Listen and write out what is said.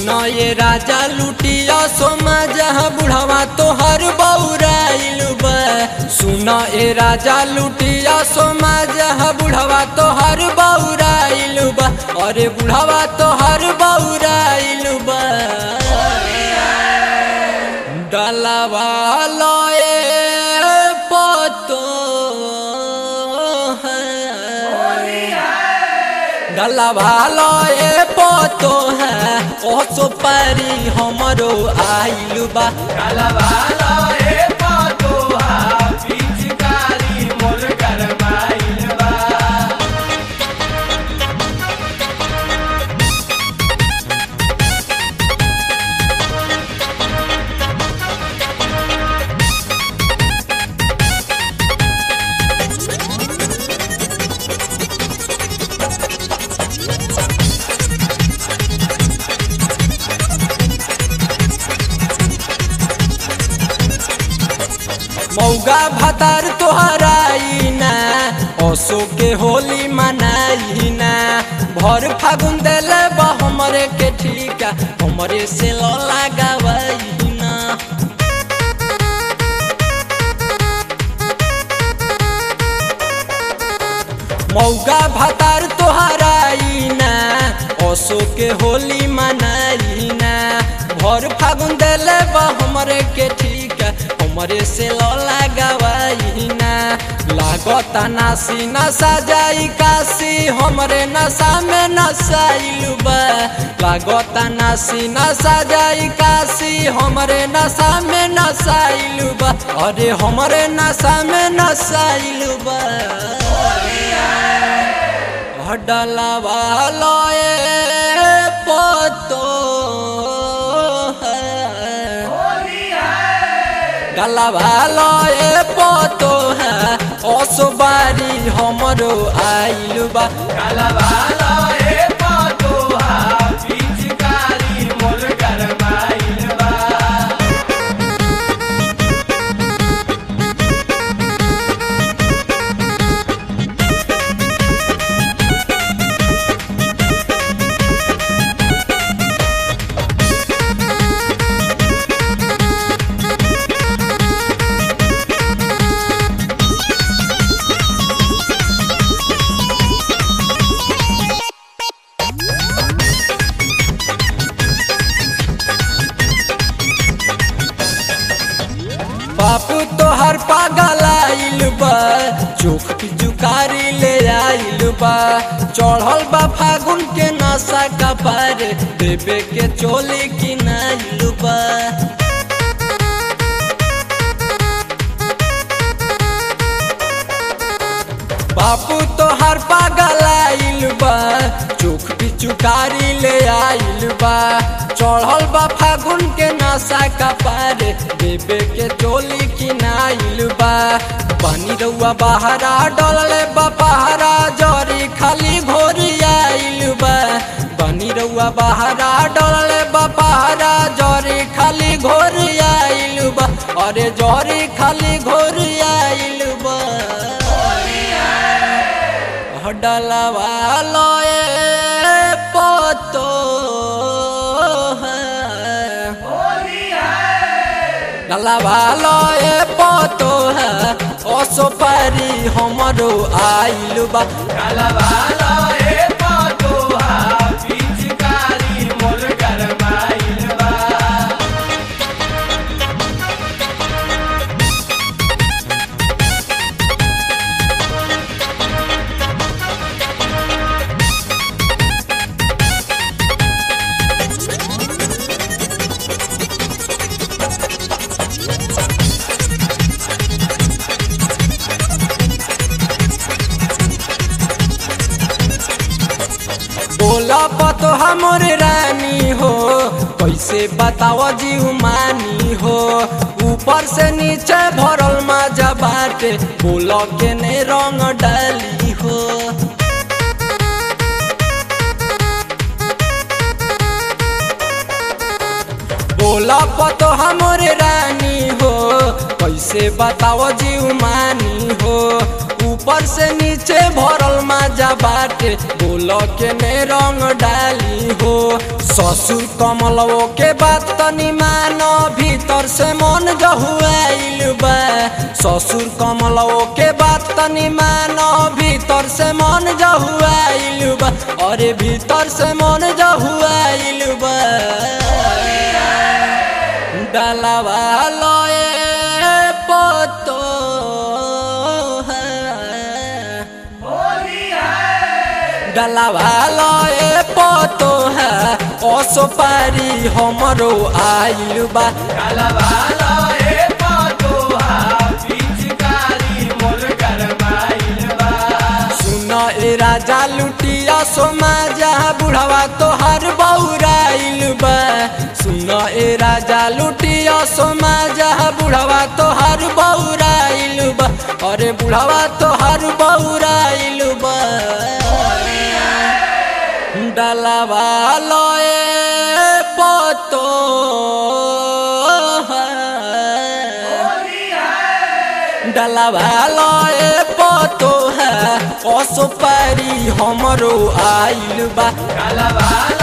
सुनो ये राजा लुटिया सोमा जहाँ बुढ़वा तोहर बौराइल बा सुनो ये राजा लुटिया सोमा जहाँ बुढ़वा तोहर बौराइल बा अरे बुढ़वा तोहर बौराइल बा डलवा लए पतो है डलवा लए पतो है ओ सुपारी हमरो आइल बा मौगा भतार तोहराई ना असो के होली मनाई ना भर फागुन देले बा हमरे के ठीका हमरे से ल लगावई ना मौगा भतार तोहराई ना असो के होली मनाई ना भर फागुन देले बा हमरे के ठीक हमरे से ल लगावई ना लागता नासी नशा जाई काशी हमरे नशा में नशाइल बा लागता नासी नशा जाई काशी हमरे नशा में नशाइल बा अरे हमरे नशा में नशाइल बा डलवा लए पतो है डलवा लए पतो है असबारी हमरो आइल बा बापू तोहर पागल आइल बा चोख की जुकारी ले आइल बा चढ़ल बा फागुन के नशा का पार देवे के चोली की नाइल बा बापू तोहर पागल आइल बा चोख की चुकारी ले आइल बा चढ़ल बा फागुन के नशा का पार देवे के चोली की नाइल बा पानी रउआ बहरा डलले बा पहरा जरी खाली घोरी आइल बा पानी रउआ बहरा डलले बा पहरा जरी खाली घोरी आइल बा अरे जरी खाली घोरी आइल बा डलवा लए पतो है डलवा लए पतो है असो पारी हमरो आइल बा बोला पतो हमर रानी हो कैसे बताओ जीव मानी हो ऊपर से नीचे भरल मजा बाटे बोलो के ने रंग डाली हो बोला पतो हमर रानी हो कैसे बताओ जीव मानी हो ऊपर ऊपर से नीचे भरल माजा बाटे बोल के ने रंग डाली हो ससुर कमलवो के बात तनी मानो भीतर से मन जहुआइल बा ससुर कमलवो के बात तनी मानो भीतर से मन जहुआइल बा अरे भीतर से मन जहुआइल बा डालावा लए पतो डालावा लए पतो है ओसो पारी हमरो आइल बा सुन ए राजा लुटिया सोमा जहाँ बुढ़वा तोहर बौराइल बा सुन ए राजा लुटिया सोमा जहाँ बुढ़वा तोहर बौराइल बा अरे बुढ़वा तोहर बौराइल बा डलवा लए पतो डलवा लए पतो है असो पारी हमरो आइल बा काला